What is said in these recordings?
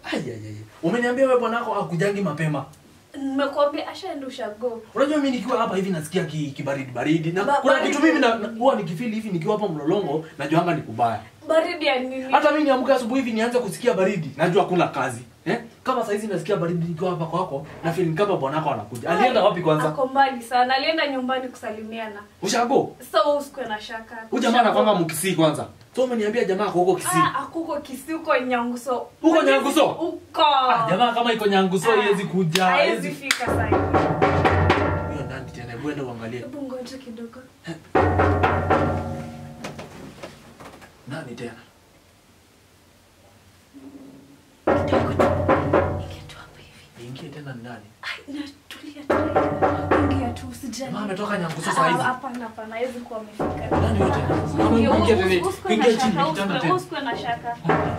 Ai ai ai. Umeniambia wewe bwanako akujangi mapema. Nimekuambia ashaenda ushago. Unajua mimi nikiwa hapa hivi nasikia ki, kibaridi baridi na Ba- kuna baridi. kitu mimi na- na- huwa nikifeel hivi nikiwa hapa mlolongo najuanga ni kubaya. Baridi ya nini? Hata mimi niamke asubuhi hivi nianze kusikia baridi, najua kuna kazi. Eh? Kama saa hizi nasikia baridi nikiwa hapa kwako na feel kama bwanako anakuja. Alienda wapi kwanza? Ako mbali sana. Alienda nyumbani kusalimiana. Ushago? Sasa wewe usikue na shaka. Huyu jamaa anakwanga mkisii kwanza. So umeniambia jamaa ako huko Kisii. Ah, akuko Kisii huko Nyanguso. Huko Nyanguso? Huko. Ah, jamaa kama iko Nyanguso Ah, haiwezi kuja. Haiwezi Haiwezi. fika sasa hivi. Hiyo nani tena? Hebu enda uangalie. Hebu ngoja kidogo. Nani tena? Kidogo tu. Ingia tu hapa hivi. Niingie tena ni nani? Ai, na tulia tulia. Ingia tu usijali. Jamaa ametoka Nyanguso Ah, saa hizi. Hapana, hapana, hawezi kuwa amefika. Nani yote? Ah, Kama ingia, ingia usi- tena, usikuwe ingia na chini, shaka, kitanda usikuwe- tena. usikuwe na shaka.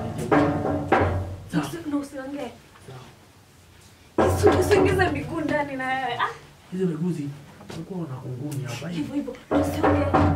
Sawa. Usi- na usiongee. Usi- usiingize miguu ndani na wewe. Ah, Hizo miguzi walikuwa wana kunguni hapa hivi. hivyo hivyo. Na usiongee.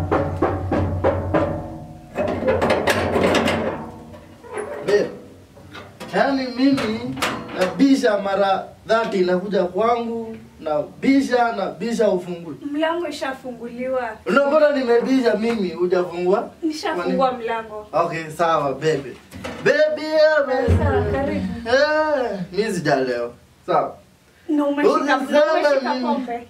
Babe, yaani mimi nabisha mara dhati inakuja kwangu nabisha nabisha ufunguli Mlango ishafunguliwa. unapata nimebisha mimi hujafungua Nishafungua mlango. okay sawa bebe bebi yeah, baby. Sawa, karibu. Eh, mi sijaleo sawa Na umeshika na Usiseme umeshika mimi. pombe.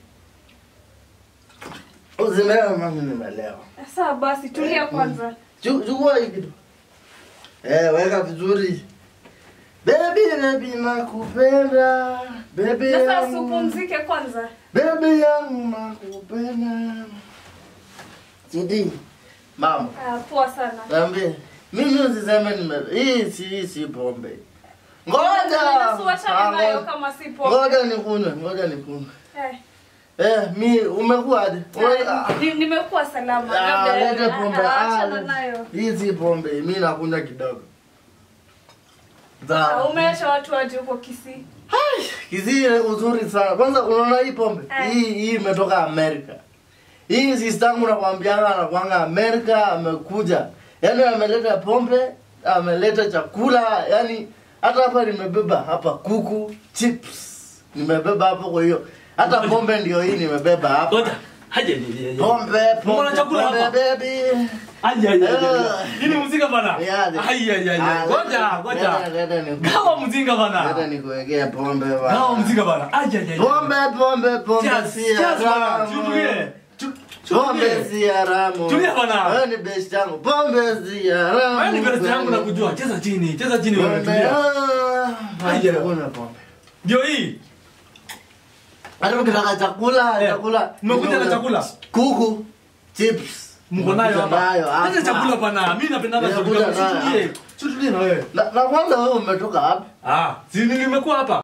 usimewe mami nimelewa Sawa basi, tulia kwanza. Chu- chukua hii kitu eh, weka vizuri bebi bebi nakupenda bebi Na sasa yangu. usipumzike kwanza. Baby yangu nakupenda. Sidi. Mama, Ah, poa sana. niambie. Mimi usiseme nime hii si hii si pombe. Ngoja. Nasi wachana Ah, nayo ngoja. kama si pombe. Ngoja nikunywe, ngoja nikunywe. Eh. Eh, mi umekuwaje? Ume- ah, Ni- nimekuwa salama ah, labda lete pombe. ah, Ah, achana lete. nayo Hii si pombe, mi nakunywa kidogo. Ah, Sawa. umeacha watu waje huko Kisii Kisii ile uzuri sana. Kwanza unaona hii pombe? Eh. Hii hii imetoka Amerika. Hii sister yangu nakwambianga anakuanga Amerika amekuja. Yaani ameleta pombe, ameleta chakula, yaani hata hapa nimebeba hapa kuku, chips. Nimebeba hapo kwa hiyo. Hata pombe ndio hii nimebeba hapa. Ngoja. Haja ni. Pombe, pombe. Mbona chakula pombe, hapa? baby. Aje aje. Ah. Nini mzinga bana? Yaani. Ai ai ai. Ah, Ngoja, leta- ngoja. leta- leta ni- Gawa mzinga Leta bana. nikuwekea pombe bana. Gawa mzinga bana. Aje aje. Pombe, pombe, pombe Cheers, si cheers bana. haramu. Tutulie. Tu- Pombe tutulie. si haramu. Tulia bana. Wewe ni best yangu. Pombe si haramu. Wewe ni best yangu na kujua. Cheza chini, cheza chini wewe Pombe. tulia. ah, Aje. hakuna pombe. Ndio hii. Hata ukitaka chakula, Eh, chakula. umekuja na chakula? Kuku, chips. Mko nayo Umekuja hapa. nayo hapa. Acha chakula bana. Mimi napenda na Nimekuja chakula. nayo Tutulie. hapa. Tutulie na wewe. Na, na kwanza wewe umetoka wapi? Ah, si nimekuwa hapa.